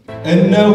እነሆ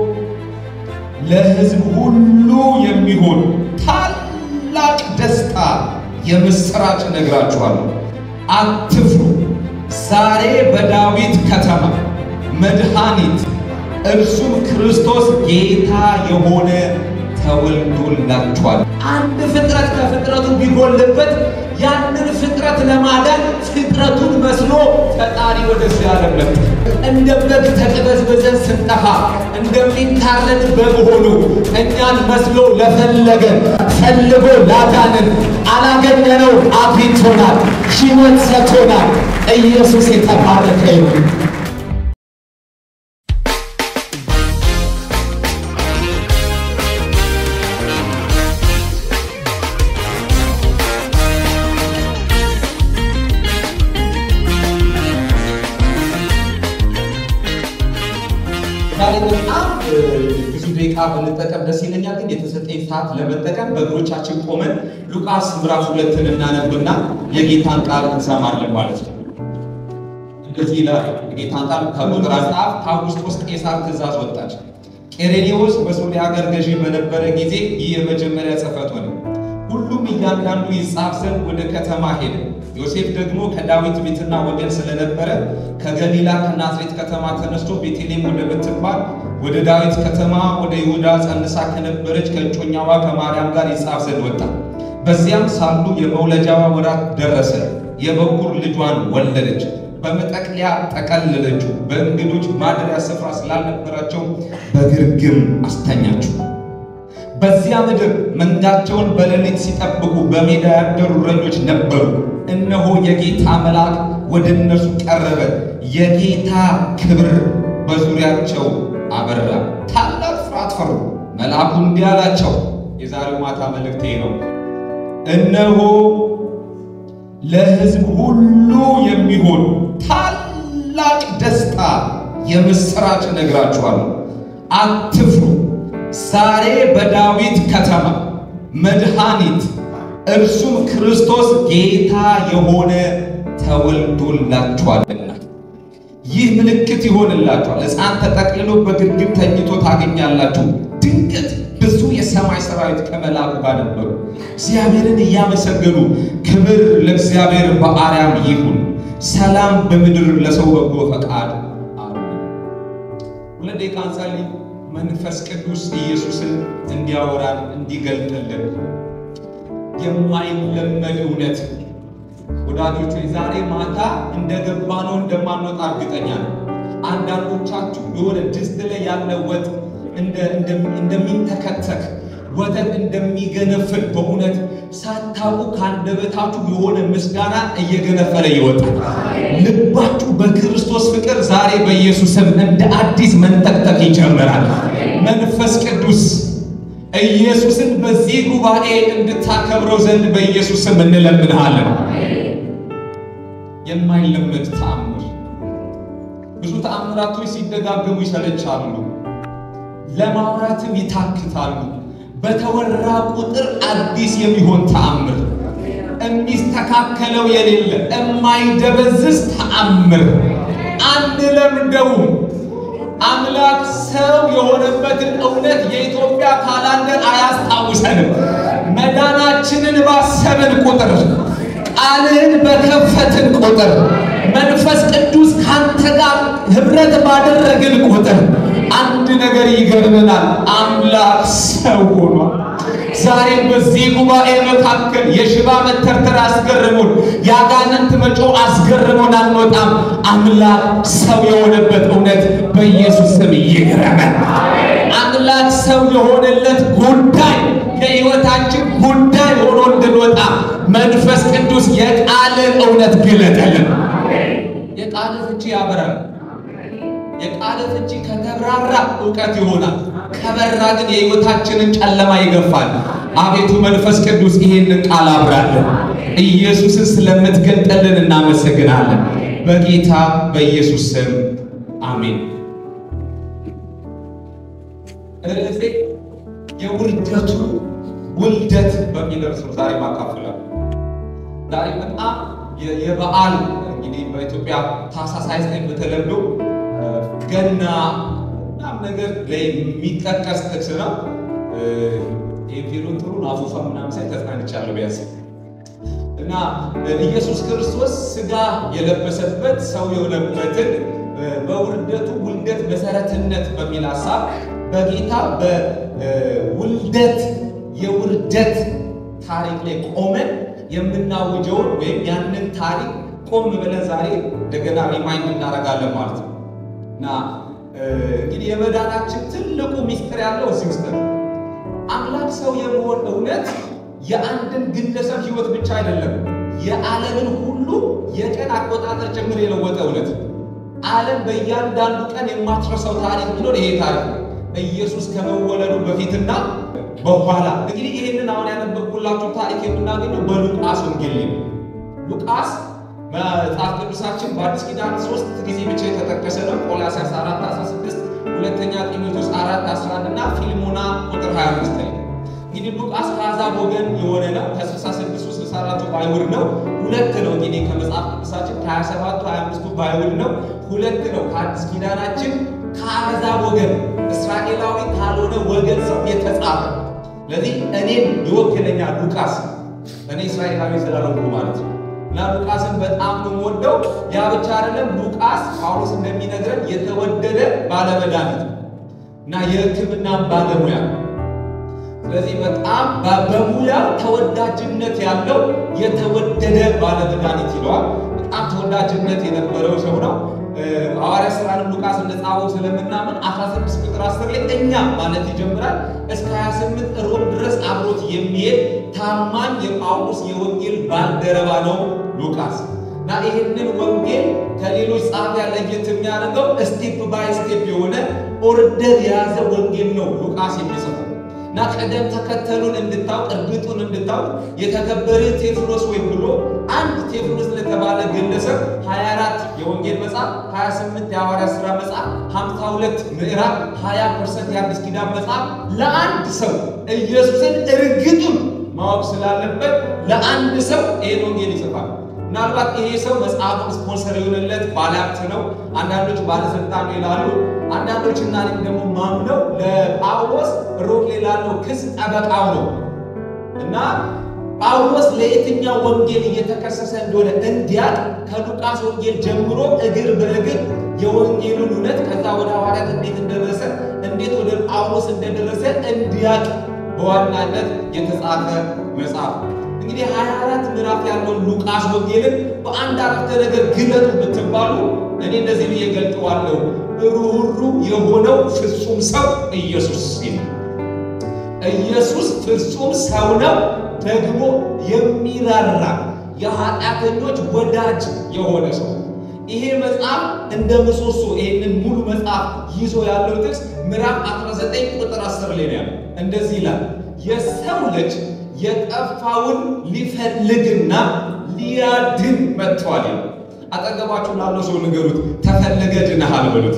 ለሕዝብ ሁሉ የሚሆን ታላቅ ደስታ የምሥራች እነግራችኋለሁ። አትፍሩ፣ ዛሬ በዳዊት ከተማ መድኃኒት እርሱም ክርስቶስ ጌታ የሆነ ተወልዶላችኋል። አንድ ፍጥረት ከፍጥረቱ ቢጎልበት ያንን ፍጥረት ለማዳን ፍጥረቱን መስሎ ፈጣሪ ወደዚህ ዓለም መጣ። እንደ በግ ተቅበዝብዘን ስንጠፋ እንደሚታረድ በግ ሆኖ እኛን መስሎ ለፈለገን ፈልጎ ላዳንን አላገኘነው፣ አግኝቶናል፣ ሕይወት ሰጥቶናል። ኢየሱስ የተባረከ ይሁን። ዛሬ በጣም ብዙ ደቂቃ ብንጠቀም ደስ ይለኛል፣ ግን የተሰጠኝ ሰዓት ለመጠቀም በእግሮቻችን ቆመን ሉቃስ ምዕራፍ ሁለትን እናነብና የጌታን ቃል እንሰማለን ማለት ነው። እንደዚህ ይላል የጌታን ቃል ከቁጥር አጻፍ ከአውግስጦስ ቄሳር ትእዛዝ ወጣች። ቄሬኔዎስ በሶርያ ሀገር ገዢ በነበረ ጊዜ ይህ የመጀመሪያ ጽሕፈት ሆነ። ሁሉም እያንዳንዱ ይጻፍ ዘንድ ወደ ከተማ ሄደ። ዮሴፍ ደግሞ ከዳዊት ቤትና ወገን ስለነበረ ከገሊላ ከናዝሬት ከተማ ተነስቶ ቤተልሔም ወደምትባል ወደ ዳዊት ከተማ ወደ ይሁዳ ጸንሳ ከነበረች ከእጮኛዋ ከማርያም ጋር ይጻፍ ዘንድ ወጣ። በዚያም ሳሉ የመውለጃዋ ወራት ደረሰ። የበኩር ልጇን ወለደች። በመጠቅለያ ጠቀለለችው። በእንግዶች ማደሪያ ስፍራ ስላልነበራቸው በግርግም አስተኛችው። በዚያ ምድር መንጋቸውን በሌሊት ሲጠብቁ በሜዳ ያደሩ እረኞች ነበሩ። እነሆ የጌታ መልአክ ወደ እነርሱ ቀረበ፣ የጌታ ክብር በዙሪያቸው አበራ፣ ታላቅ ፍርሃት ፈሩ። መልአኩ እንዲህ አላቸው፣ የዛሬው ማታ መልእክቴ ነው። እነሆ ለሕዝብ ሁሉ የሚሆን ታላቅ ደስታ የምሥራች እነግራችኋለሁ። አትፍሩ ዛሬ በዳዊት ከተማ መድኃኒት እርሱም ክርስቶስ ጌታ የሆነ ተወልዶላችኋልና ይህ ምልክት ይሆንላችኋል። ሕፃን ተጠቅልሎ በግርግም ተኝቶ ታገኛላችሁ። ድንገት ብዙ የሰማይ ሰራዊት ከመልአኩ ጋር ነበሩ፣ እግዚአብሔርን እያመሰገኑ ክብር ለእግዚአብሔር በአርያም ይሁን፣ ሰላም በምድር ለሰው በጎ ፈቃድ አሉ። ሁለት ደቂቃ እንጸልይ። መንፈስ ቅዱስ ኢየሱስን እንዲያወራን እንዲገልጥልን የማይለመድ እውነት ወዳጆች፣ ዛሬ ማታ እንደገባ ነው እንደማንወጣ እርግጠኛ ነው። አንዳንዶቻችሁ የሆነ ድስት ላይ ያለ ወጥ እንደሚንተከተክ ወተት እንደሚገነፍል በእውነት ሳታውቁ ከአንደበታችሁ የሆነ ምስጋና እየገነፈለ ይወጣል። ልባችሁ በክርስቶስ ፍቅር ዛሬ በኢየሱስም እንደ አዲስ መንጠቅጠቅ ይጀምራል። መንፈስ ቅዱስ ኢየሱስን በዚህ ጉባኤ እንድታከብረው ዘንድ በኢየሱስም እንለምንሃለን። የማይለመድ ተአምር። ብዙ ተአምራቶች ሲደጋገሙ ይሰለቻሉ፣ ለማውራትም ይታክታሉ። በተወራ ቁጥር አዲስ የሚሆን ተአምር፣ የሚስተካከለው የሌለ የማይደበዝዝ ተአምር አንለምደውም። አምላክ ሰው የሆነበትን እውነት የኢትዮጵያ ካላንደር አያስታውሰንም። መዳናችንን ባሰብን ቁጥር፣ ቃልህን በከፈትን ቁጥር፣ መንፈስ ቅዱስ ካንተ ጋር ኅብረት ባደረግን ቁጥር አንድ ነገር ይገርመናል። አምላክ ሰው ሆኗል። ዛሬም በዚህ ጉባኤ መካከል የሽባ መተርተር አስገርሞን፣ የአጋንንት መጮህ አስገርሞን አንወጣም። አምላክ ሰው የሆነበት እውነት በኢየሱስ ስም ይግረመን። አምላክ ሰው የሆነለት ጉዳይ የሕይወታችን ጉዳይ ሆኖ እንድንወጣ መንፈስ ቅዱስ የቃልን እውነት ግለጠልን። የቃል ፍቺ ያበራል። የቃል ፍቺ ከተብራራ እውቀት ይሆናል። ከበራ ግን የሕይወታችንን ጨለማ ይገፋል። አቤቱ መንፈስ ቅዱስ ይሄንን ቃል አብራለን። ኢየሱስን ስለምትገልጠልን እናመሰግናለን። በጌታ በኢየሱስ ስም አሜን። ርዕሴ የውልደቱ ውልደት በሚል ርዕስ ነው ዛሬ ማካፍላል። ዛሬ በጣም የበዓል እንግዲህ በኢትዮጵያ ታኅሳስ ሃያ ዘጠኝ በተለምዶ ገና ነገር ላይ የሚጠቀስ ጥቅስ ነው። ፊሉን ጥሩ አፉፋ ምናምን ሳይ ተጽናንቻለሁ ቢያንስ እና ኢየሱስ ክርስቶስ ስጋ የለበሰበት ሰው የሆነበትን በውልደቱ ውልደት መሰረትነት በሚል ሀሳብ በጌታ በውልደት የውርደት ታሪክ ላይ ቆመን የምናውጀውን ወይም ያንን ታሪክ ቆም ብለን ዛሬ እንደገና ሪማይንድ እናደርጋለን ማለት ነው እና እንግዲህ የመዳናችን ትልቁ ሚስጥር ያለው እዚህ ውስጥ ነው። አምላክ ሰው የመሆን እውነት የአንድን ግለሰብ ሕይወት ብቻ አይደለም፣ የዓለምን ሁሉ የቀን አቆጣጠር ጭምር የለወጠ እውነት። ዓለም በእያንዳንዱ ቀን የማትረሳው ታሪክ ቢኖር ይሄ ታሪክ ነው። ኢየሱስ ከመወለዱ በፊትና በኋላ። እንግዲህ ይህንን አሁን ያነበብኩላችሁ ታሪክ የምናገኘው በሉቃስ ወንጌል ነው። ሉቃስ መጽሐፍ ቅዱሳችን በአዲስ ኪዳን ሶስት ጊዜ ብቻ የተጠቀሰ ነው። ቆላስይስ 4 16 ሁለተኛ ጢሞቴዎስ 4 11 እና ፊልሞና ቁጥር 25 ላይ እንግዲህ ሉቃስ ከአሕዛብ ወገን የሆነ ነው። ከ66 64ቱ በአይሁድ ነው። ሁለት ነው እንግዲህ ከመጽሐፍ ቅዱሳችን ከ27ቱ 25ቱ በአይሁድ ነው። ሁለት ነው ከአዲስ ኪዳናችን ከአሕዛብ ወገን እስራኤላዊ ካልሆነ ወገን ሰው የተጻፈ ስለዚህ እኔን ይወክለኛል ሉቃስ እኔ እስራኤላዊ ስላልሆንኩ ማለት ነው። እና ሉቃስን በጣም ነው የምወደው። ያ ብቻ አይደለም። ሉቃስ ጳውሎስ እንደሚነግረን የተወደደ ባለመድኃኒት እና የሕክምና ባለሙያ ስለዚህ በጣም በሙያው ተወዳጅነት ያለው የተወደደ ባለመድኃኒት ይለዋል። በጣም ተወዳጅነት የነበረው ሰው ነው። ሐዋርያ ሥራንም ሉቃስ እንደጻፈው ስለምናምን 16 ቁጥር 10 ላይ እኛ ማለት ይጀምራል እስከ 28 ሮም ድረስ አብሮት የሚሄድ ታማኝ የጳውሎስ የወንጌል ባልደረባ ነው ሉቃስ እና ይህንን ወንጌል ከሌሎች ጸሐፊያን ለየት የሚያደርገው ስቴፕ ባይ ስቴፕ የሆነ ኦርደር የያዘ ወንጌል ነው ሉቃስ የሚጽፈው እና ቀደም ተከተሉን እንድታውቅ እርግጡን እንድታውቅ የተከበረ ቴዎፍሎስ ወይም ብሎ አንድ ቴዎፍሎስ ለተባለ ግለሰብ 24 የወንጌል መጽሐፍ፣ 28 የሐዋርያት ሥራ መጽሐፍ፣ 52 ምዕራፍ፣ 20 ፐርሰንት የአዲስ ኪዳን መጽሐፍ ለአንድ ሰው ኢየሱስን እርግጡን ማወቅ ስላለበት ለአንድ ሰው ይህን ወንጌል ይጽፋል። ምናልባት ይሄ ሰው መጽሐፉን ስፖንሰር የሆነለት ባለሀብት ነው። አንዳንዶች ባለስልጣን ይላሉ። አንዳንዶች እና ደግሞ ማምነው ለጳውሎስ ሮም ላይ ላለው ክስ ጠበቃው ነው እና ጳውሎስ ለየትኛው ወንጌል እየተከሰሰ እንደሆነ እንዲያቅ ከሉቃስ ወንጌል ጀምሮ እግር በእግር የወንጌሉን እውነት ከዛ ወደ ሐዋርያት እንዴት እንደደረሰ እንዴት ወደ ጳውሎስ እንደደረሰ እንዲያቅ በዋናነት የተጻፈ መጽሐፍ እንግዲህ 24 ምዕራፍ ያለውን ሉቃስ ወንጌልን በአንድ አረፍተ ነገር ግለጡ ብትባሉ እኔ እንደዚህ ብዬ ገልጠዋለሁ። ሩህሩህ የሆነው ፍጹም ሰው ኢየሱስ ሲል ኢየሱስ ፍጹም ሰው ነው፣ ደግሞ የሚራራ የኃጢአተኞች ወዳጅ የሆነ ሰው። ይሄ መጽሐፍ እንደ ምሰሶ ይሄንን ሙሉ መጽሐፍ ይዞ ያለው ጥቅስ ምዕራፍ 19 ቁጥር 10 ላይ ነው ያለው። እንደዚህ ይላል የሰው ልጅ የጠፋውን ሊፈልግና ሊያድን መጥቷል። አጠገባችሁ ላለው ሰው ንገሩት፣ ተፈለገ ድነሃል በሉት።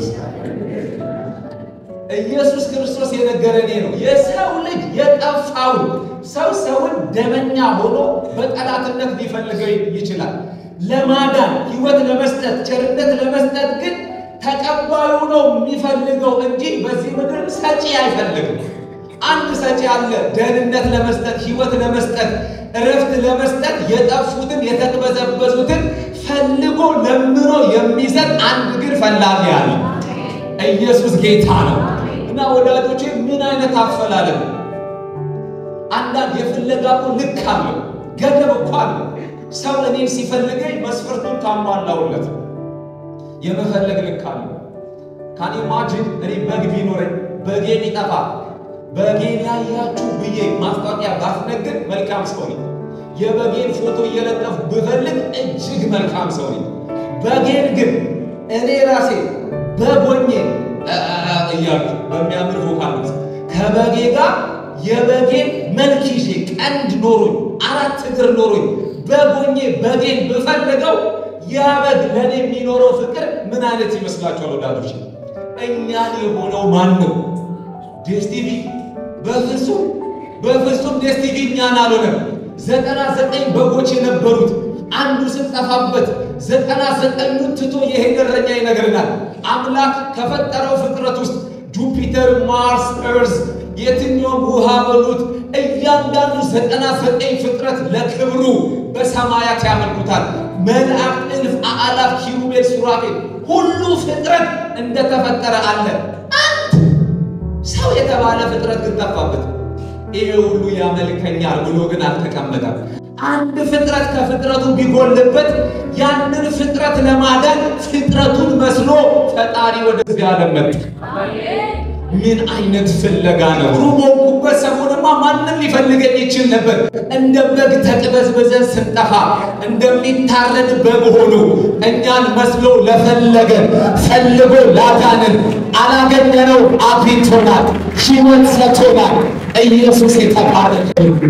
ኢየሱስ ክርስቶስ የነገረን ነው። የሰው ልጅ የጠፋውን ሰው ሰውን ደመኛ ሆኖ በጠላትነት ሊፈልገው ይችላል። ለማዳን ሕይወት ለመስጠት ቸርነት ለመስጠት ግን ተቀባዩ ነው የሚፈልገው እንጂ በዚህ ምድር ሰጪ አይፈልግም። አንድ ሰጪ አለ። ደህንነት ለመስጠት ሕይወት ለመስጠት እረፍት ለመስጠት የጠፉትን የተቅበዘበዙትን ፈልጎ ለምኖ የሚሰጥ አንድ ግን ፈላጊ አለ። ኢየሱስ ጌታ ነው እና ወዳጆቼ ምን አይነት አፈላለግ! አንዳንድ የፍለጋ እኮ ልክ አለው፣ ገደብ እኮ አለው። ሰው እኔን ሲፈልገኝ መስፈርቱን ካሟላውለት የመፈለግ ልክ አለው። ካን ኢማጂን እኔ በግ ቢኖረኝ በጌ ቢጠፋ በጌን ያያችሁ ብዬ ማስታወቂያ ባስነግር መልካም ሰው ነኝ። የበጌን ፎቶ እየለጠፉ ብፈልግ እጅግ መልካም ሰው ነኝ። በጌን ግን እኔ ራሴ በጎኜ እያሉ በሚያምር ቮካል ከበጌ ጋር የበጌን መልክ ይዤ ቀንድ ኖሮኝ አራት እግር ኖሮኝ በጎኜ በጌን ብፈልገው ያ በግ ለእኔ የሚኖረው ፍቅር ምን አይነት ይመስላችኋል ወዳጆች? እኛን የሆነው ማን ነው? ዴስቲቪ በፍጹም በፍጹም ዴስቲቪ እኛን አልሆነም። ዘጠና ዘጠኝ በጎች የነበሩት አንዱ ስንጠፋበት ዘጠና ዘጠኙን ትቶ የሄደ እረኛ ይነግረናል። አምላክ ከፈጠረው ፍጥረት ውስጥ ጁፒተር፣ ማርስ፣ እርዝ የትኛውም ውሃ በሉት እያንዳንዱ ዘጠና ዘጠኝ ፍጥረት ለክብሩ በሰማያት ያመልኩታል። መላእክት፣ እልፍ አእላፍ፣ ኪሩቤል፣ ሱራፌል ሁሉ ፍጥረት እንደተፈጠረ አለ። አንድ ሰው የተባለ ፍጥረት ግን ጠፋበት። ይሄ ሁሉ ያመልከኛል ብሎ ግን አልተቀመጠም። አንድ ፍጥረት ከፍጥረቱ ቢጎልበት ያንን ፍጥረት ለማዳን ፍጥረቱን መስሎ ፈጣሪ ወደዚህ ዓለም መጣ። ምን አይነት ፍለጋ ነው? ሩሞኩበት ሰሞንማ ማንም ሊፈልገኝ ይችል ነበር። እንደ በግ ተቅበዝበዘን ስንጠፋ እንደሚታረድ በግ ሆኖ እኛን መስሎ ለፈለገን ፈልጎ ላዳንን አላገኘነው፣ አግኝቶናል፣ ሕይወት ሰጥቶናል። ኢየሱስ የተባረከ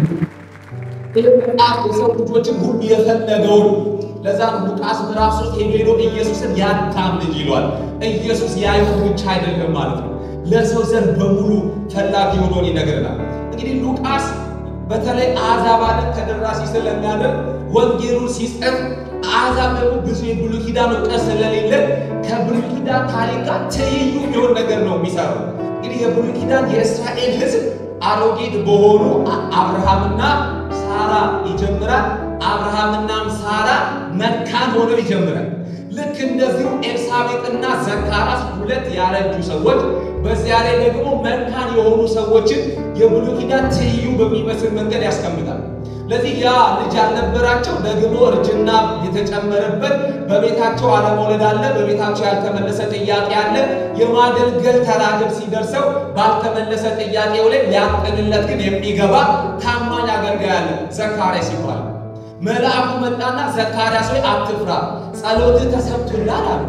በጣም የሰው ልጆችን ሁሉ የፈለገውን ለዛ ሉቃስ ምዕራፍ ሶስት ሄዶ ሄዶ ኢየሱስን ያዳም ልጅ ይሏል። ኢየሱስ የአይሁድ ብቻ አይደለም ማለት ነው ለሰው ዘር በሙሉ ፈላጊ ሆኖን ይነግረናል። እንግዲህ ሉቃስ በተለይ አሕዛብ ዓለም ተደራሲ ስለሚያደርግ ወንጌሉን ሲጽፍ አሕዛብ ደግሞ ብዙ የብሉይ ኪዳን እውቀት ስለሌለ ከብሉይ ኪዳን ታሪክ ጋር ትይዩ የሚሆን ነገር ነው የሚሰራው። እንግዲህ የብሉይ ኪዳን የእስራኤል ሕዝብ አሮጌት በሆኑ አብርሃምና ሳራ ይጀምራል። አብርሃምናም ሳራ መካን ሆነው ይጀምራል። ልክ እንደዚሁ ኤልሳቤጥና ዘካርያስ ሁለት ያረጁ ሰዎች በዚያ ላይ ደግሞ መካን የሆኑ ሰዎችን የብሉይ ኪዳን ትይዩ በሚመስል መንገድ ያስቀምጣል። ለዚህ ያ ልጅ ያልነበራቸው ደግሞ እርጅና የተጨመረበት በቤታቸው አለመውለድ አለ። በቤታቸው ያልተመለሰ ጥያቄ አለ። የማገልገል ተራግብ ሲደርሰው ባልተመለሰ ጥያቄው ላይ ሊያጥንለት ግን የሚገባ ታማኝ አገልጋይ አለ። ዘካርያስ ይባላል። መልአኩ መጣና ዘካርያስ ሆይ አትፍራ፣ ጸሎትህ ተሰምቶልሃል አለ።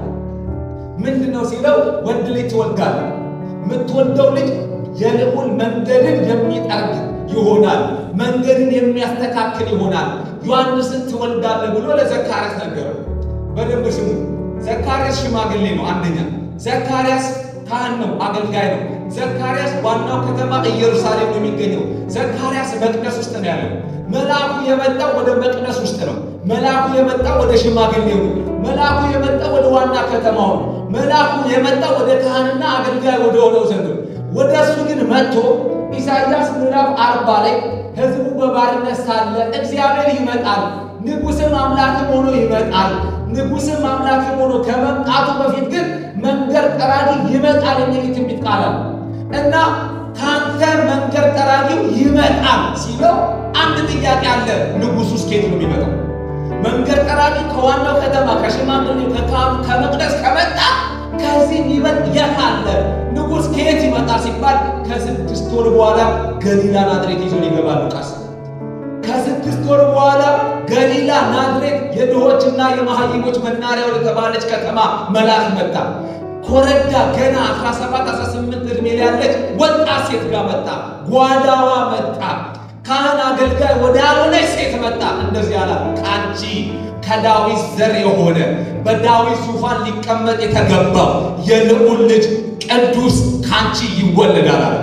ምንድን ነው ሲለው ወንድ ልጅ ትወልዳለህ። የምትወልደው ልጅ የልዑል መንገድን የሚጠርግ ይሆናል፣ መንገድን የሚያስተካክል ይሆናል። ዮሐንስን ትወልዳለህ ብሎ ለዘካርያስ ነገረው። በደንብ ስሙ። ዘካርያስ ሽማግሌ ነው። አንደኛ ዘካርያስ ካህን ነው፣ አገልጋይ ነው። ዘካርያስ ዋናው ከተማ ኢየሩሳሌም ነው የሚገኘው። ዘካርያስ መቅደስ ውስጥ ነው ያለው። መልአኩ የመጣው ወደ መቅደስ ውስጥ ነው። መልአኩ የመጣው ወደ ሽማግሌው ነው። መልአኩ የመጣው ወደ ዋና ከተማው ነው። መልአኩ የመጣው ወደ ካህንና አገልጋይ ወደ ሆነው ዘንድ ነው። ወደ እሱ ግን መጥቶ ኢሳይያስ ምዕራፍ አርባ ላይ ሕዝቡ በባርነት ሳለ እግዚአብሔር ይመጣል፣ ንጉሥም አምላክም ሆኖ ይመጣል። ንጉሥም አምላክም ሆኖ ከመምጣቱ በፊት ግን መንገድ ጠራጊ ይመጣል የሚል ትንቢት ቃል አለ እና ካንተ መንገድ ጠራጊው ይመጣል ሲለው አንድ ጥያቄ አለ። ንጉሡ እስኬት ነው የሚመጣው? መንገድ ጠራጊ ከዋናው ከተማ ከሽማግሌው ከካህኑ ከመቅደስ ከመጣ ከዚህ የሚበልጥ የት አለ? ንጉሥ ከየት ይመጣል ሲባል ከስድስት ወር በኋላ ገሊላ ናዝሬት ይዞ ይገባል ሉቃስ። ከስድስት ወር በኋላ ገሊላ ናዝሬት የድሆችና የመሃይሞች መናሪያ ወደ ተባለች ከተማ መልአክ መጣ። ኮረዳ ገና 17 18 ዕድሜ ላይ ያለች ወጣት ሴት ጋር መጣ። ጓዳዋ መጣ። ካህን አገልጋይ ወደ ያልሆነች ሴት መጣ። እንደዚህ አላት፣ ከአንቺ ከዳዊት ዘር የሆነ በዳዊት ዙፋን ሊቀመጥ የተገባው የልዑል ልጅ ቅዱስ ከአንቺ ይወለዳል አለ።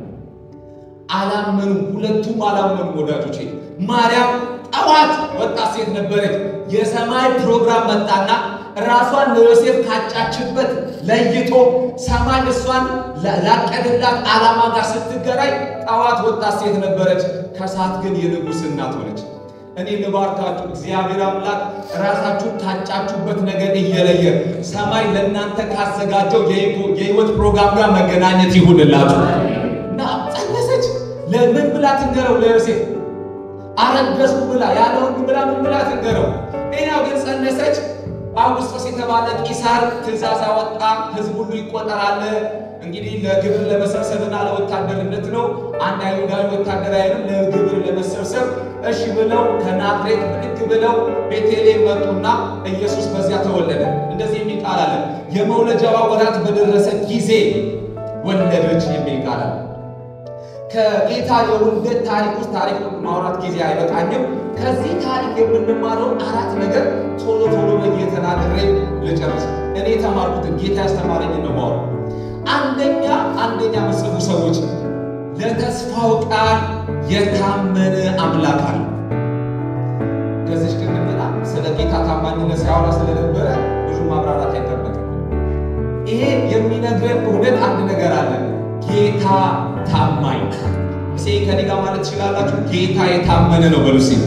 አላመኑ፣ ሁለቱም አላመኑ ወዳጆቼ። ማርያም ጠዋት ወጣት ሴት ነበረች። የሰማይ ፕሮግራም መጣና ራሷን ለዮሴፍ ካጫችበት ለይቶ ሰማይ እሷን ላቀደላት ዓላማ ጋር ስትገናኝ ጠዋት ወጣት ሴት ነበረች። ከሰዓት ግን የንጉሥ እናት ሆነች። እኔ ልባርካችሁ፣ እግዚአብሔር አምላክ ራሳችሁን ካጫችሁበት ነገር እየለየ ሰማይ ለእናንተ ካዘጋጀው የሕይወት ፕሮግራም ጋር መገናኘት ይሁንላችሁ እና ጸነሰች። ለምን ብላ ትንገረው? ለዮሴፍ አረገዝኩ ብላ ያለ ወንድ ብላ ምን ብላ ትንገረው? ሌላው ግን ጸነሰች። አውግስጦስ የተባለ ቂሳር ትእዛዝ አወጣ። ሕዝብ ሁሉ ይቆጠራል። እንግዲህ ለግብር ለመሰብሰብና ለወታደርነት ነው። አንድ አይሁዳዊ ወታደራዊንም ለግብር ለመሰብሰብ እሺ ብለው ከናዝሬት ብድግ ብለው ቤተልሔም መጡና ኢየሱስ በዚያ ተወለደ። እንደዚህ የሚል ቃል አለ። የመውለጃዋ ወራት በደረሰ ጊዜ ወለደች የሚል ቃል አለ። ከጌታ የውልደት ታሪክ ውስጥ ታሪክ ማውራት ጊዜ አይበቃኝም። ከዚህ ታሪክ የምንማረው አራት ነገር ቶሎ ቶሎ እየተናገሬ ልጨርስ። እኔ የተማርኩትን ጌታ ያስተማረኝን ነው ማወራው። አንደኛ አንደኛ መጽፉ ሰዎች ለተስፋው ቃል የታመነ አምላክ አለ። ከዚች ቅድምና ስለ ጌታ ታማኝነት ሲያወራ ስለነበረ ብዙ ማብራራት አይጠበቅም። ይሄ የሚነግረን እውነት አንድ ነገር አለ። ከኔ ጋር ማለት ትችላላችሁ። ጌታ የታመነ ነው በሉ ሲል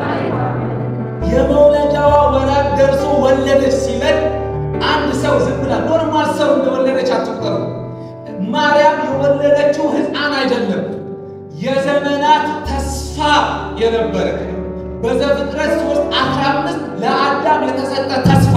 የመውለጃዋ ወራት ደርሶ ወለደች ሲለን አንድ ሰው ዝም ብላ ኖርማል ሰው እንደወለደች አትቁጠሩ። ማርያም የወለደችው ሕፃን አይደለም፣ የዘመናት ተስፋ የነበረ በዘፍጥረት ሶስት አስራ አምስት ለአዳም የተሰጠ ተስፋ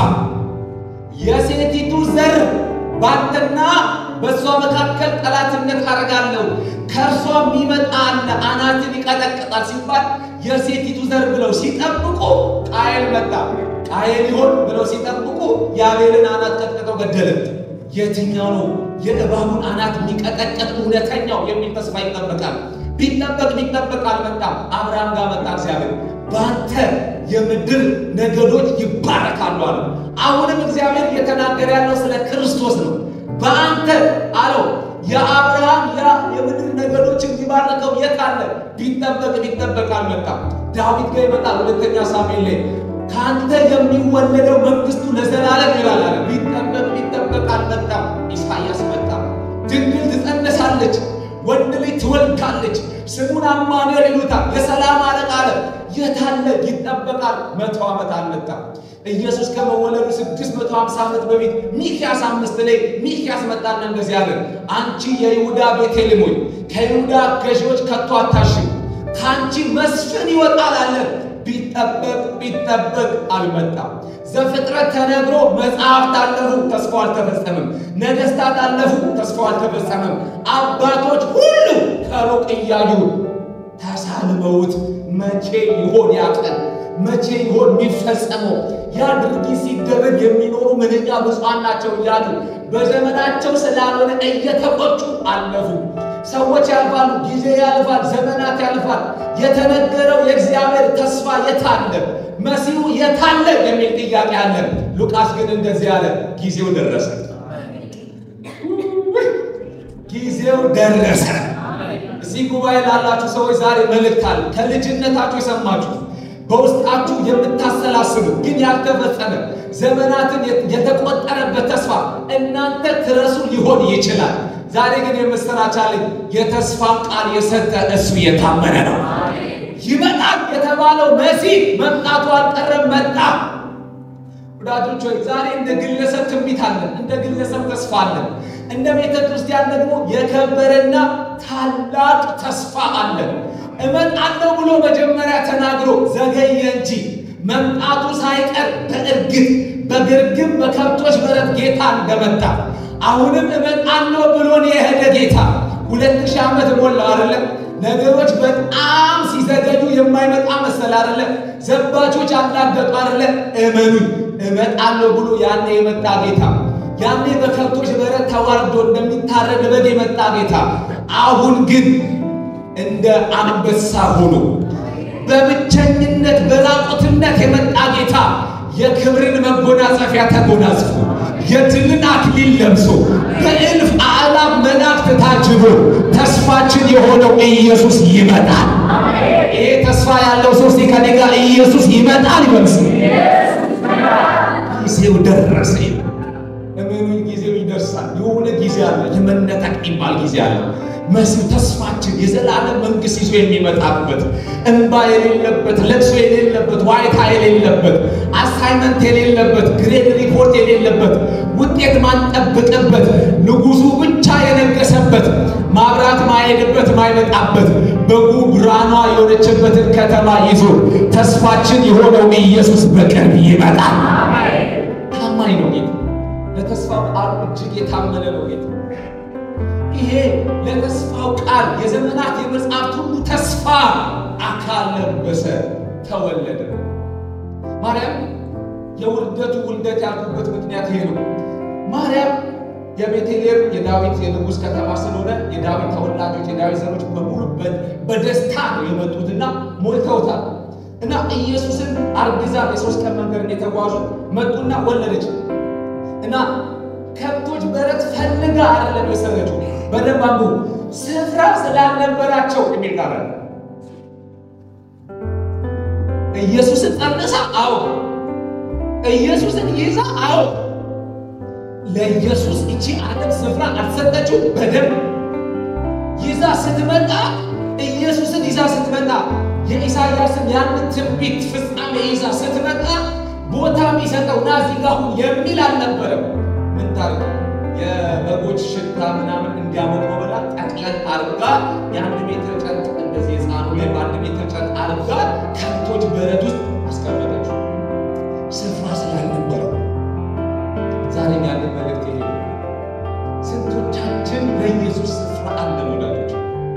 የሴቲቱ ዘር ባንተና በእሷ መካከል ጠላትነት አደርጋለሁ ከእርሷ የሚመጣ አለ አናትን ይቀጠቅጣል ሲባል የሴቲቱ ዘር ብለው ሲጠብቁ ቃየል መጣ። ቃየል ይሆን ብለው ሲጠብቁ የአቤልን አናት ቀጥቅጠው ገደለት። የትኛው ነው የእባቡን አናት የሚቀጠቀጥ እውነተኛው የሚል ተስፋ ይጠበቃል። ቢጠበቅ ቢጠበቅ አልመጣም። አብርሃም ጋር መጣ እግዚአብሔር በአንተ የምድር ነገዶች ይባረካሉ አለ። አሁንም እግዚአብሔር እየተናገረ ያለው ስለ ክርስቶስ ነው። በአንተ አለው የአብርሃም ያ የምድር ነገዶች እንዲባረከው የት አለ? ቢጠበቅ ቢጠበቅ አልመጣም። ዳዊት ጋር ይመጣል። ሁለተኛ ሳሙኤል ላይ ከአንተ የሚወለደው መንግስቱ ለዘላለም ይላል አለ። ቢጠበቅ ቢጠበቅ አልመጣም። ኢሳያስ መጣ። ድንግል ትጸነሳለች፣ ወንድ ልጅ ትወልዳለች፣ ስሙን አማኑኤል ይሉታል። የሰላም አለቃ አለ። የታለ? ይጠበቃል። መቶ ዓመት አልመጣም። ኢየሱስ ከመወለዱ 650 ዓመት በፊት ሚክያስ አምስት ላይ ሚክያስ መጣና እንደዚህ አለ፣ አንቺ የይሁዳ ቤቴልሔም ሆይ ከይሁዳ ገዢዎች ከቶ አታሽም፣ ከአንቺ መስፍን ይወጣል አለ። ቢጠበቅ ቢጠበቅ አልመጣም። ዘፍጥረት ተነግሮ መጽሐፍት አለፉ፣ ተስፋው አልተፈጸመም። ነገሥታት አለፉ፣ ተስፋው አልተፈጸመም። አባቶች ሁሉ ከሩቅ እያዩ ተሳልመውት መቼ ይሆን ያቀን መቼ ይሆን የሚፈጸመው? ያ ድርጊት ሲደረግ የሚኖሩ ምንኛ ብፁዓን ናቸው እያሉ በዘመናቸው ስላልሆነ እየተቆጩ አለፉ። ሰዎች ያልፋሉ፣ ጊዜ ያልፋል፣ ዘመናት ያልፋል። የተነገረው የእግዚአብሔር ተስፋ የታለ? መሲሁ የታለ የሚል ጥያቄ አለ። ሉቃስ ግን እንደዚህ አለ፣ ጊዜው ደረሰ፣ ጊዜው ደረሰ። እዚህ ጉባኤ ላላችሁ ሰዎች ዛሬ መልእክት አለ። ከልጅነታችሁ የሰማችሁ በውስጣችሁ የምታሰላስሉት ግን ያልተፈጸመ ዘመናትን የተቆጠረበት ተስፋ እናንተ ትረሱ ሊሆን ይችላል። ዛሬ ግን የምስራች አለኝ። የተስፋን ቃል የሰጠ እሱ የታመነ ነው። ይመጣል የተባለው መሲህ መምጣቱ አልቀረም፣ መጣ። ወዳጆች ሆይ ዛሬ እንደ ግለሰብ ትንቢት አለን፣ እንደ ግለሰብ ተስፋ አለን። እንደ ቤተ ክርስቲያን ደግሞ የከበረና ታላቅ ተስፋ አለን። እመጣለሁ ብሎ መጀመሪያ ተናግሮ ዘገየ እንጂ መምጣቱ ሳይቀር በእርግጥ በግርግም በከብቶች በረት ጌታ እንደመጣ አሁንም እመጣለሁ ብሎን የሄደ ጌታ ሁለት ሺህ ዓመት ሞላው አይደለም። ነገሮች በጣም ሲዘገዩ የማይመጣ መሰል አይደለም። ዘባቾች አላገጡ አይደለም። እመኑኝ እመጣለሁ ብሎ ያኔ የመጣ ጌታ ያኔ በከብቶች በረት ተዋርዶ እንደሚታረድ በግ የመጣ ጌታ አሁን ግን እንደ አንበሳ ሆኖ በብቸኝነት በራቁትነት የመጣ ጌታ የክብርን መጎናጸፊያ ተጎናጽፎ የድልን አክሊል ለብሶ በእልፍ አእላፍ መላእክት ታጅቦ ተስፋችን የሆነው ኢየሱስ ይመጣል። ይሄ ተስፋ ያለው ሰው እስቲ ከኔ ጋር ኢየሱስ ይመጣል ይበልስ። ጊዜው ደረሰ። እመኑኝ፣ ጊዜው ይደርሳል። የሆነ ጊዜ አለ፣ የመነጠቅ የሚባል ጊዜ አለ። መሲሁ ተስፋችን የዘላለም መንግስት ይዞ የሚመጣበት እንባ የሌለበት ለቅሶ የሌለበት ዋይታ የሌለበት አሳይመንት የሌለበት ግሬድ ሪፖርት የሌለበት ውጤት ማንጠብቅበት ንጉሱ ብቻ የነገሰበት ማብራት ማሄድበት ማይመጣበት በጉ ብርሃኗ የሆነችበትን ከተማ ይዞ ተስፋችን የሆነው ኢየሱስ በቅርብ ይመጣል። ታማኝ ነው ጌታ። ለተስፋው ቃሉ እጅግ የታመነ ነው ጌታ። ይሄ ለተስፋው ቃል የዘመናት የመጽሐፍት ሁሉ ተስፋ አካል ለበሰ፣ ተወለደ። ማርያም የውልደቱ ውልደት ያልኩበት ምክንያት ይሄ ነው። ማርያም የቤተልሔም የዳዊት የንጉሥ ከተማ ስለሆነ የዳዊት ተወላጆች የዳዊት ዘሮች በሙሉ በደስታ ነው የመጡትና ሞልተውታል። እና ኢየሱስን አርግዛ የሶስት ቀን መንገድ የተጓዙ መጡና ወለደች እና ከብቶች በረት ፈልጋ አይደለም የሰረችው። በደንብ አንብቡ። ስፍራ ስላልነበራቸው የሚል ቃል አለ። ኢየሱስን ጸንሳ፣ አዎ። ኢየሱስን ይዛ፣ አዎ። ለኢየሱስ እቺ ዓለም ስፍራ አልሰጠችው። በደንብ ይዛ ስትመጣ ኢየሱስን ይዛ ስትመጣ የኢሳያስን ያንን ትንቢት ፍጻሜ ይዛ ስትመጣ ቦታ የሚሰጠው ና እዚህ ጋር ሁን የሚል አልነበረም። ምን ታርገ የበጎች ሽታ ምናምን እንዲያመቆ ብላ ጠቅለን አርጋ የአንድ ሜትር ጨርቅ እንደዚህ የጻኑ ላይ በአንድ ሜትር ጨርቅ አርጋ ከብቶች በረት ውስጥ አስቀመጠችው። ስፍራ ስላልነበረው ዛሬ ያለን መልእክት ይሄ ነው። ስንቶቻችን ለኢየሱስ ስፍራ አለን ወዳጆች?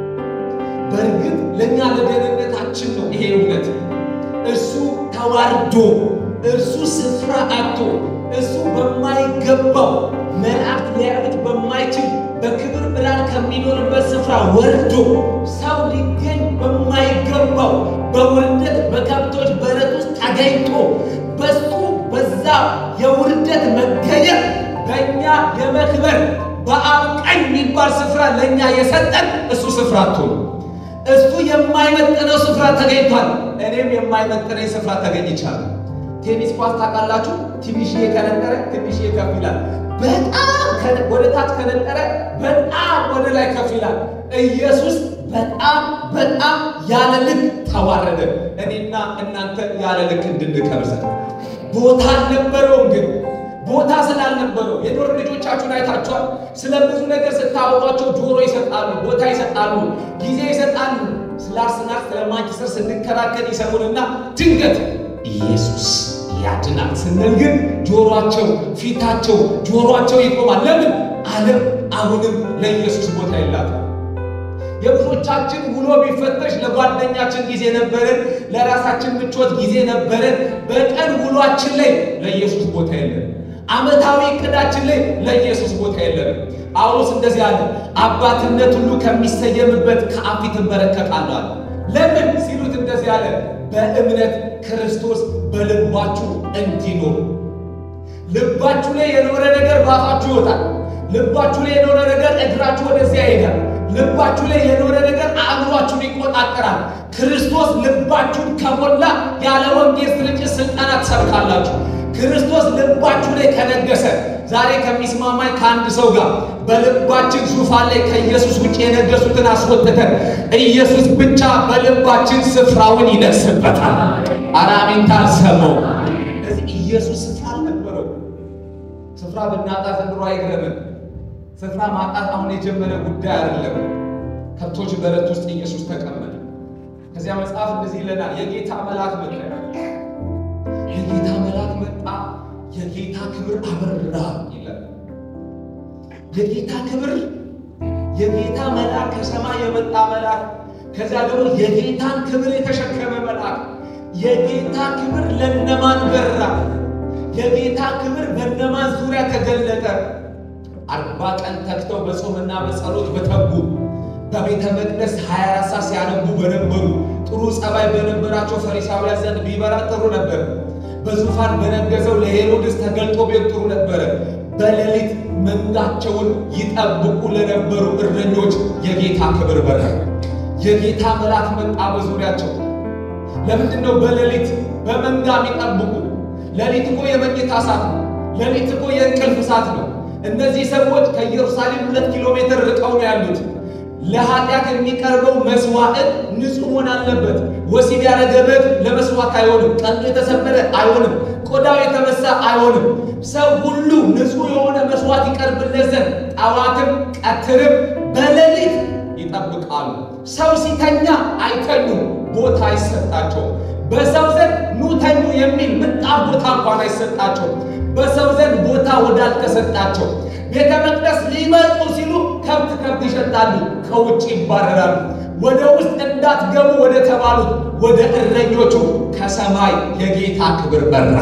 በእርግጥ ለእኛ ለደህንነታችን ነው ይሄ እውነት። እርሱ ተዋርዶ እርሱ ስፍራ አጥቶ እሱ በማይገባው መላእክት ሊያዩት በማይችል በክብር ብርሃን ከሚኖርበት ስፍራ ወርዶ ሰው ሊገኝ በማይገባው በውርደት በከብቶች በረት ውስጥ ተገኝቶ በሱ በዛ የውርደት መገኘት በእኛ የመክበር በአብ ቀኝ የሚባል ስፍራ ለእኛ የሰጠን እሱ ስፍራ አቶ እሱ የማይመጥነው ስፍራ ተገኝቷል። እኔም የማይመጥነኝ ስፍራ ተገኝቻለሁ። ቴኒስ ኳስ ታውቃላችሁ? ትንሽዬ ከነጠረ ትንሽዬ ከፍ ይላል። በጣም ወደ ታች ከነጠረ በጣም ወደ ላይ ከፍ ይላል። ኢየሱስ በጣም በጣም ያለ ልክ ተዋረደ። እኔና እናንተ ያለ ልክ እንድንከብዘ ቦታ አልነበረውም ግን ቦታ ስላልነበረው የዶር ልጆቻችሁን አይታችኋል። ስለ ብዙ ነገር ስታወሯቸው ጆሮ ይሰጣሉ፣ ቦታ ይሰጣሉ፣ ጊዜ ይሰጣሉ። ስለ አርሰናል ስለ ማንቸስተር ስንከራከር ይሰሙንና ድንገት ኢየሱስ ያድናል ስንል ግን ጆሮአቸው፣ ፊታቸው፣ ጆሮአቸው ይቆማል። ለምን? ዓለም አሁንም ለኢየሱስ ቦታ የላትም። የብዙዎቻችን ውሎ ቢፈተሽ ለጓደኛችን ጊዜ ነበረን፣ ለራሳችን ምቾት ጊዜ ነበረን። በቀን ውሏችን ላይ ለኢየሱስ ቦታ የለን። ዓመታዊ እቅዳችን ላይ ለኢየሱስ ቦታ የለንም። ጳውሎስ እንደዚህ አለ፣ አባትነት ሁሉ ከሚሰየምበት ከአብ ፊት እንበረከካለሁ አለ። ለምን ሲሉት እንደዚህ አለ፣ በእምነት ክርስቶስ በልባችሁ እንዲኖር። ልባችሁ ላይ የኖረ ነገር በአፋችሁ ይወጣል። ልባችሁ ላይ የኖረ ነገር እግራችሁ ወደዚያ ይሄዳል። ልባችሁ ላይ የኖረ ነገር አእምሯችሁን ይቆጣጠራል። ክርስቶስ ልባችሁን ከሞላ ያለ ወንጌል ስርጭት ስልጠና ትሰብካላችሁ። ክርስቶስ ልባችሁ ላይ ከነገሰ ዛሬ ከሚስማማኝ ከአንድ ሰው ጋር በልባችን ዙፋን ላይ ከኢየሱስ ውጭ የነገሱትን አስወጥተን ኢየሱስ ብቻ በልባችን ስፍራውን ይነግስበታል። አራሚን ታልሰመው እዚህ ኢየሱስ ስፍራ አልነበረው። ስፍራ ብናጣ ዘንድሮ አይግረምን። ስፍራ ማጣት አሁን የጀመረ ጉዳይ አይደለም። ከብቶች በረት ውስጥ ኢየሱስ ተቀመጠ። ከዚያ መጽሐፍ እንደዚህ ይለናል፣ የጌታ መልአክ መጣ። የጌታ መልአክ መጣ፣ የጌታ ክብር አበራ ይላል። የጌታ ክብር የጌታ መልአክ ከሰማይ የመጣ መልአክ፣ ከዚያ ደግሞ የጌታን ክብር የተሸከመ መልአክ። የጌታ ክብር ለነማን በራ? የጌታ ክብር በነማን ዙሪያ ተገለጠ? አርባ ቀን ተግተው በጾምና በጸሎት በተጉ በቤተ መቅደስ 24 ሰዓት ሲያነቡ በነበሩ ጥሩ ጸባይ በነበራቸው ፈሪሳውያን ዘንድ ቢበራ ጥሩ ነበር። በዙፋን በነገሰው ለሄሮድስ ተገልጦ ቤት ጥሩ ነበረ። በሌሊት መንጋቸውን ይጠብቁ ለነበሩ እረኞች የጌታ ክብር በራ። የጌታ መልአክ መጣ በዙሪያቸው። ለምንድን ነው በሌሊት በመንጋ የሚጠብቁ? ሌሊት እኮ የመኝታ ሰዓት ነው። ሌሊት እኮ የእንቅልፍ ሰዓት ነው። እነዚህ ሰዎች ከኢየሩሳሌም ሁለት ኪሎ ሜትር ርቀው ነው ያሉት። ለኃጢአት የሚቀርበው መስዋዕት ንጹሕ መሆን አለበት። ወሲብ ያደረገ በግ ለመስዋዕት አይሆንም። ቀንዱ የተሰበረ አይሆንም። ቆዳው የተመሳ አይሆንም። ሰው ሁሉ ንጹሕ የሆነ መስዋዕት ይቀርብለት ዘንድ ጠዋትም ቀትርም በሌሊት ይጠብቃሉ። ሰው ሲተኛ አይተኙም፣ ቦታ አይሰጣቸው። በሰው ዘንድ ኑ ተኙ የሚል ምጣፍ ቦታ እንኳን አይሰጣቸው። በሰው ዘንድ ቦታ ወዳልተሰጣቸው ቤተ መቅደስ ሊመጡ ሲሉ ከብት ከብት ይሸጣሉ፣ ከውጭ ይባረራሉ። ወደ ውስጥ እንዳትገቡ ወደ ተባሉት ወደ እረኞቹ ከሰማይ የጌታ ክብር በራ።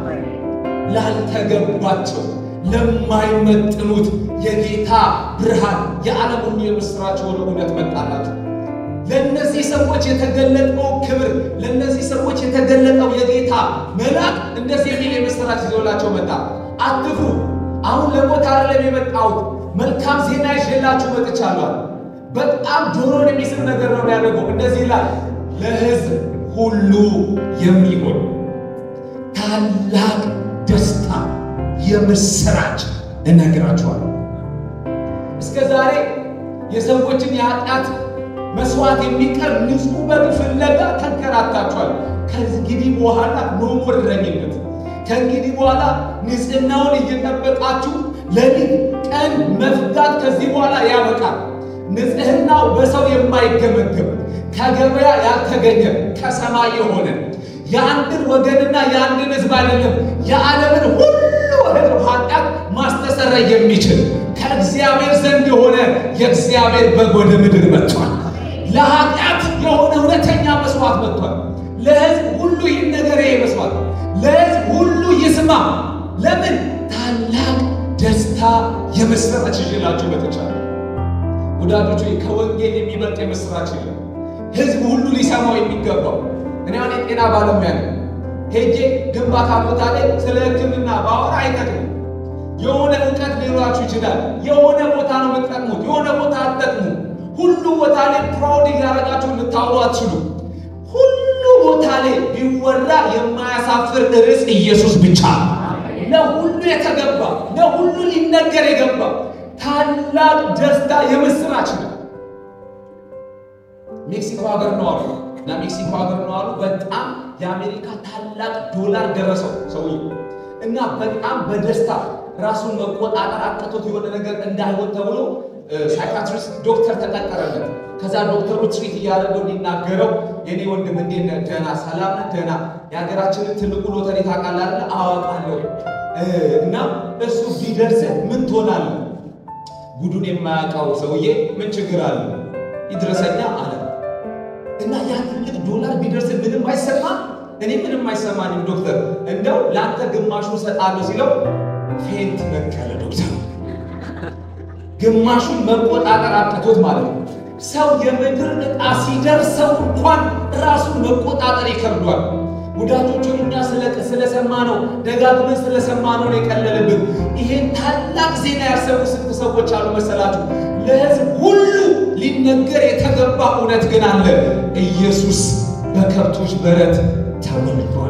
ላልተገባቸው ለማይመጥኑት የጌታ ብርሃን የዓለም ሁሉ የምሥራች ወደ እውነት መጣላቸው። ለእነዚህ ሰዎች የተገለጠው ክብር ለእነዚህ ሰዎች የተገለጠው የጌታ መልአክ እንደዚህ የሚል የምሥራች ይዞላቸው መጣ። አትፍሩ፣ አሁን ለሞት አይደለም የመጣሁት፣ መልካም ዜና ይዤላችሁ መጥቻለሁ። በጣም ጆሮን የሚስብ ነገር ነው ያደርገው። እንደዚህ ይላል፣ ለሕዝብ ሁሉ የሚሆን ታላቅ ደስታ የምሥራች እነግራችኋለሁ። እስከ ዛሬ የሰዎችን የኃጢአት መስዋዕት የሚቀርብ ንጹሕ በግ ፍለጋ ተንከራታችኋል። ከእንግዲህ በኋላ ኖ ሞር እረኝነት ከእንግዲህ በኋላ ንጽሕናውን እየጠበቃችሁ ሌሊት ቀን መፍጋት ከዚህ በኋላ ያበቃል። ንጽሕናው በሰው የማይገመገም ከገበያ ያልተገኘ ከሰማይ የሆነ የአንድን ወገንና የአንድን ሕዝብ አይደለም የዓለምን ሁሉ ሕዝብ ኃጢአት ማስተሰረይ የሚችል ከእግዚአብሔር ዘንድ የሆነ የእግዚአብሔር በግ ወደ ምድር መጥቷል። ለኃጢአት የሆነ እውነተኛ መስዋዕት መጥቷል። ለሕዝብ ሁሉ ይህን ነገር ይመስሏል። ለሕዝብ ሁሉ ይስማ። ለምን ታላቅ ደስታ የምስራች ይዤላችሁ መጥቻለሁ። ወዳጆች ከወንጌል የሚበልጥ የምስራች የለም። ሕዝብ ሁሉ ሊሰማው የሚገባው እኔ አሁን የጤና ባለሙያ ነኝ። ሄጄ ግንባታ ቦታ ላይ ስለ ሕክምና ባወራ አይጠቅምም። የሆነ እውቀት ሊኖራችሁ ይችላል። የሆነ ቦታ ነው የምትጠቅሙት፣ የሆነ ቦታ አትጠቅሙ። ሁሉ ቦታ ላይ ፕራውድ እያደረጋችሁ ልታወሩ አትችሉ። ሁሉ ቦታ ላይ ቢወራ የማያሳፍር ርዕስ ኢየሱስ ብቻ ነው። ለሁሉ የተገባ ለሁሉ ሊነገር የገባ ታላቅ ደስታ የምስራች ነው። ሜክሲኮ ሀገር ነው አሉ እና ሜክሲኮ ሀገር ነው አሉ። በጣም የአሜሪካ ታላቅ ዶላር ደረሰው ሰውዬው እና በጣም በደስታ ራሱን መቆጣጠር አቅቶት የሆነ ነገር እንዳይሆን ተብሎ ሳይካትሪስት ዶክተር ተቀጠረለት። ከዛ ዶክተሩ ትሪት እያደረገው ሊናገረው የኔ ወንድም እንዴት ነህ? ደህና ሰላም ነህ? ደህና የሀገራችንን ትልቁ ሎተሪ ታውቃለህ አይደል? አዋቃለሁ። እና እሱ ቢደርስ ምን ትሆናለህ? ጉዱን የማያውቀው ሰውዬ ምን ችግር አለ? ይድረሰኛ አለ እና ያ ትልቅ ዶላር ቢደርስ ምንም አይሰማ እኔ ምንም አይሰማኝም ዶክተር፣ እንደው ለአንተ ግማሹ ሰጣለሁ ሲለው ፌንት ነቀለ ዶክተር። ግማሹን መቆጣጠር አቅቶት ማለት ነው። ሰው የምድር ዕጣ ሲደርሰው እንኳን ራሱን መቆጣጠር ይከብዷል። ወዳጆቹ እኛ ስለሰማ ነው ደጋግመን ስለሰማ ነው የቀለለብን። ይሄን ታላቅ ዜና ያሰቡ ስንት ሰዎች አሉ መሰላችሁ? ለሕዝብ ሁሉ ሊነገር የተገባ እውነት ግን አለ። ኢየሱስ በከብቶች በረት ተወልዷል።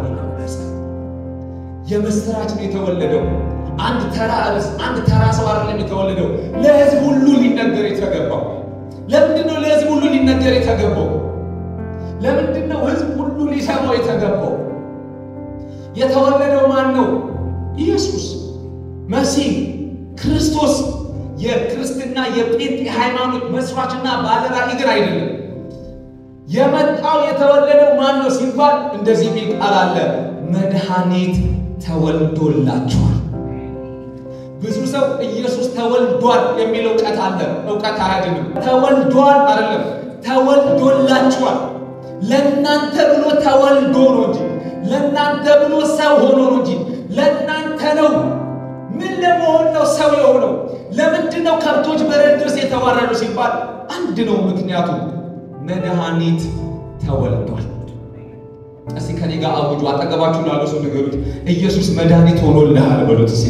የምስራች ነው የተወለደው። አንድ ተራ ርዕስ፣ አንድ ተራ ሰው አይደለም የተወለደው። ለሕዝብ ሁሉ ሊነገር የተገባው ለምንድን ነው? ለሕዝብ ሁሉ ሊነገር የተገባው ለምንድን ነው? ሕዝብ ሁሉ ሊሰማው የተገባው የተወለደው ማን ነው? ኢየሱስ መሲህ ክርስቶስ የክርስትና የጴንጤ ሃይማኖት መስራችና ባለራዕይ ግን አይደለም። የመጣው የተወለደው ማን ነው ሲባል እንደዚህ የሚል ቃል አለ፣ መድኃኒት ተወልዶላችኋል። ብዙ ሰው ኢየሱስ ተወልዷል የሚል እውቀት አለ። እውቀት አያድንም። ተወልዷል አይደለም፣ ተወልዶላችኋል። ለእናንተ ብሎ ተወልዶ ነው እንጂ ለእናንተ ብሎ ሰው ሆኖ ነው እንጂ ለእናንተ ነው። ምን ለመሆን ነው ሰው የሆነው? ለምንድን ነው ከብቶች በረት ድረስ የተዋረዱ ሲባል አንድ ነው ምክንያቱ መድኃኒት ተወልዷል። እስቲ ከኔ ጋር አውጁ። አጠገባችሁ ላሉ ሰው ንገሩት፣ ኢየሱስ መድኃኒት ሆኖልሃል በሉት። ሲ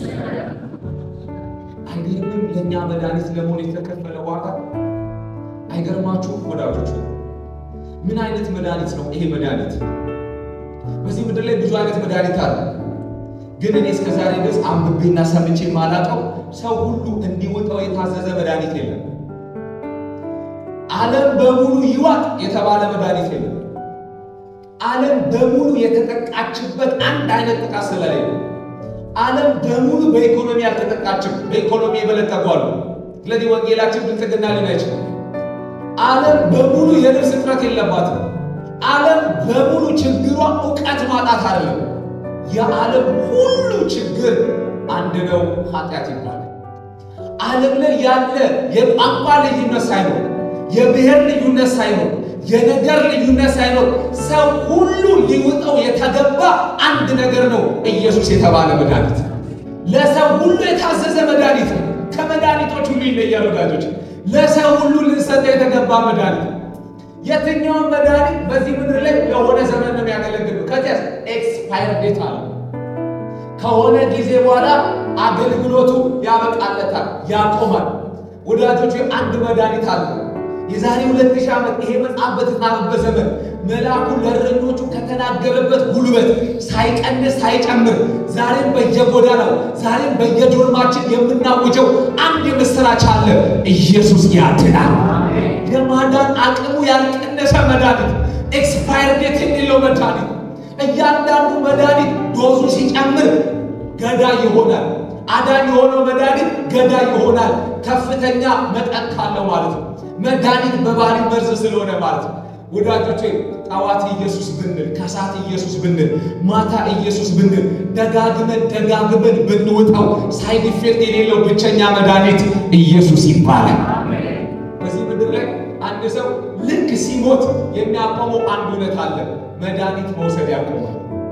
አይገርምም? ለእኛ መድኃኒት ለመሆን የተከፈለ ዋጋ አይገርማችሁም? ወዳጆች ምን አይነት መድኃኒት ነው ይሄ መድኃኒት? በዚህ ምድር ላይ ብዙ አይነት መድኃኒት አለ። ግን እኔ እስከ ዛሬ ድረስ አንብቤና ሰምቼ የማላውቀው ሰው ሁሉ እንዲወጣው የታዘዘ መድኃኒት የለም። ዓለም በሙሉ ይዋጥ የተባለ መድኃኒት የለም። ዓለም በሙሉ የተጠቃችበት አንድ አይነት ጥቃት ስለሌለ ዓለም በሙሉ በኢኮኖሚ ያልተጠቃችም፣ በኢኮኖሚ የበለጸጉ አሉ። ስለዚህ ወንጌላችን ብልጽግና ሊሆን አይችልም። ዓለም በሙሉ የልብስ እጥረት የለባትም። ዓለም በሙሉ ችግሯ እውቀት ማጣት አይደለም። የዓለም ሁሉ ችግር አንድ ነው፣ ኃጢአት ይባላል። ዓለም ላይ ያለ የቋንቋ ልዩነት ሳይኖር የብሔር ልዩነት ሳይኖር የነገር ልዩነት ሳይኖር ሰው ሁሉ ሊውጠው የተገባ አንድ ነገር ነው፣ ኢየሱስ የተባለ መድኃኒት። ለሰው ሁሉ የታዘዘ መድኃኒት ነው። ከመድኃኒቶች ሁሉ ይለያል ወዳጆች። ለሰው ሁሉ ልንሰጠው የተገባ መድኃኒት የትኛውን መድኃኒት በዚህ ምድር ላይ ለሆነ ዘመን ነው የሚያገለግል። ከዚያ ኤክስፓየር ዴት አለ። ከሆነ ጊዜ በኋላ አገልግሎቱ ያበቃለታል፣ ያቆማል። ወዳጆቹ አንድ መድኃኒት አለ። የዛሬ ሁለት ሺህ ዓመት ይሄ መጽሐፍ በተጻፈበት ዘመን መልአኩ ለእረኞቹ ከተናገረበት ጉልበት ሳይቀንስ ሳይጨምር ዛሬም በየጎዳናው ዛሬም በየዶርማችን የምናውጀው አንድ የምስራች አለ። ኢየሱስ ያድናል። የማዳን አቅሙ ያልቀነሰ መድኃኒት፣ ኤክስፓየር ዴት የሌለው መድኃኒት። እያንዳንዱ መድኃኒት ዶዙ ሲጨምር ገዳይ ይሆናል። አዳኝ የሆነው መድኃኒት ገዳይ ይሆናል። ከፍተኛ መጠን ካለው ማለት ነው። መድኃኒት በባህሪ መርዝ ስለሆነ ማለት ነው። ወዳጆቼ ጠዋት ኢየሱስ ብንል፣ ከሰዓት ኢየሱስ ብንል፣ ማታ ኢየሱስ ብንል፣ ደጋግመን ደጋግመን ብንወጣው ሳይድ ኢፌክት የሌለው ብቸኛ መድኃኒት ኢየሱስ ይባላል። በዚህ ምድር ላይ አንድ ሰው ልክ ሲሞት የሚያቆመው አንድ እውነት አለ፣ መድኃኒት መውሰድ ያቆማል።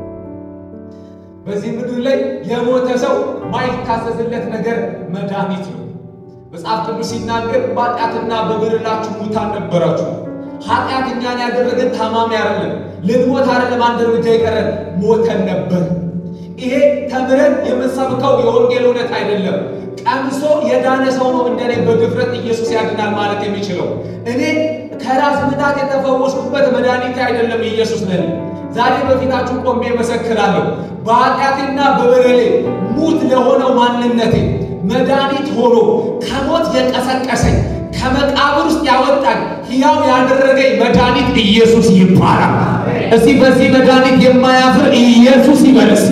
በዚህ ምድር ላይ የሞተ ሰው ማይታዘዝለት ነገር መድኃኒት ነው። መጽሐፍ ቅዱስ ሲናገር በኃጢአትና በበደላችሁ ሙታን ነበራችሁ። ኃጢአት እኛን ያደረገን ታማሚ አይደለም፣ ልንሞት አይደለም፣ አንድ እርምጃ የቀረን ሞተን ነበር። ይሄ ተምረን የምንሰብከው የወንጌል እውነት አይደለም። ቀምሶ የዳነ ሰው ነው እንደኔ በድፍረት ኢየሱስ ያድናል ማለት የሚችለው። እኔ ከራስ ምታት የተፈወስኩበት መድኃኒት አይደለም ኢየሱስ ለኔ። ዛሬ በፊታችሁ ቆሜ መሰክራለሁ። በኃጢአቴና በበደሌ ሙት ለሆነው ማንነቴ መድኃኒት ሆኖ ከሞት የቀሰቀሰኝ ከመቃብር ውስጥ ያወጣኝ ሕያው ያደረገኝ መድኃኒት ኢየሱስ ይባላል። እስቲ በዚህ መድኃኒት የማያፍር ኢየሱስ ይበለስ።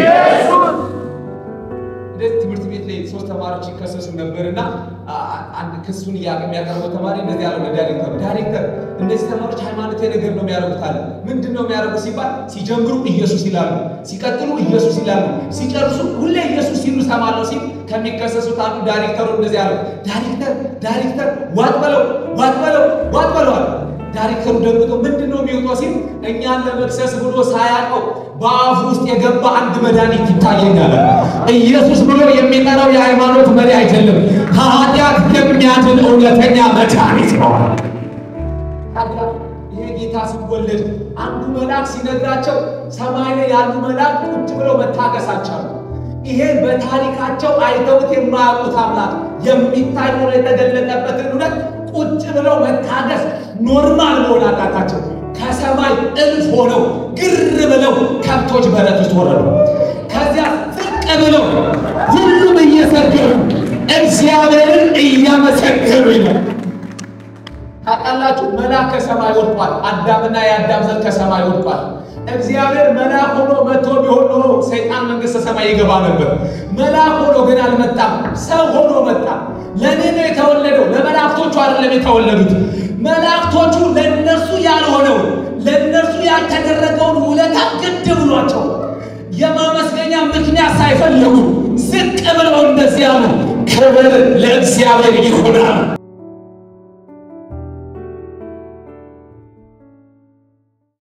እንደዚህ ትምህርት ቤት ላይ ሶስት ተማሪዎች ይከሰሱ ነበርና አንድ ክሱን የሚያቀርበው ተማሪ እንደዚህ ያለው ለዳይሬክተር ዳይሬክተር እነዚህ ተማሪዎች ሃይማኖታዊ ነገር ነው የሚያደርጉት አለ። ምንድን ነው የሚያደርጉት ሲባል ሲጀምሩ ኢየሱስ ይላሉ፣ ሲቀጥሉ ኢየሱስ ይላሉ፣ ሲጨርሱ ሁሌ ኢየሱስ ሲሉ ሰማለሁ ሲል ከሚከሰሱት አንዱ ዳይሬክተሩ እንደዚህ ያለው ዳይሬክተር ዳይሬክተር ዋጥ በለው ዋጥ በለው ዋጥ በለዋል። ዳይሬክተሩ ደንግጦ ምንድን ነው የሚወጣው ሲል እኛን ለመክሰስ ብሎ ሳያውቀው በአፉ ውስጥ የገባ አንድ መድኃኒት ይታየኛል። ኢየሱስ ብሎ የሚጠራው የሃይማኖት መሪ አይደለም፣ ከኃጢአት የሚያድን እውነተኛ መድኃኒት ነው። ታዲያ ይሄ ጌታ ሲወለድ አንዱ መልአክ ሲነግራቸው ሰማይ ላይ ያሉ መልአክ ቁጭ ብለው መታገሳቸው ይሄ በታሪካቸው አይተውት የማያውቁት አምላክ የሚታይ ሆኖ የተገለጠበትን እውነት ቁጭ ብለው መታገስ ኖርማል መሆን አቃታቸው። ከሰማይ እልፍ ሆነው ግር ብለው ከብቶች በረት ውስጥ ወረዱ። ከዚያ ዝቅ ብለው ሁሉም እየሰገዱ እግዚአብሔርን እያመሰገኑ ይላል። ታውቃላችሁ፣ መልአክ ከሰማይ ወድቋል። አዳምና የአዳም ዘር ከሰማይ ወድቋል። እግዚአብሔር መልአክ ሆኖ መጥቶ ቢሆን ኖሮ ሰይጣን መንግሥተ ሰማይ ይገባ ነበር። መልአክ ሆኖ ግን አልመጣም፣ ሰው ሆኖ መጣ። ለእኔ ነው የተወለደው፣ ለመላእክቶቹ አይደለም የተወለዱት። መላእክቶቹ ለእነርሱ ያልሆነው ለእነርሱ ያልተደረገውን ውለታ ግድ ብሏቸው የማመስገኛ ምክንያት ሳይፈልጉ ዝቅ ብለው እንደዚያ ነው። ክብር ለእግዚአብሔር ይሆናል።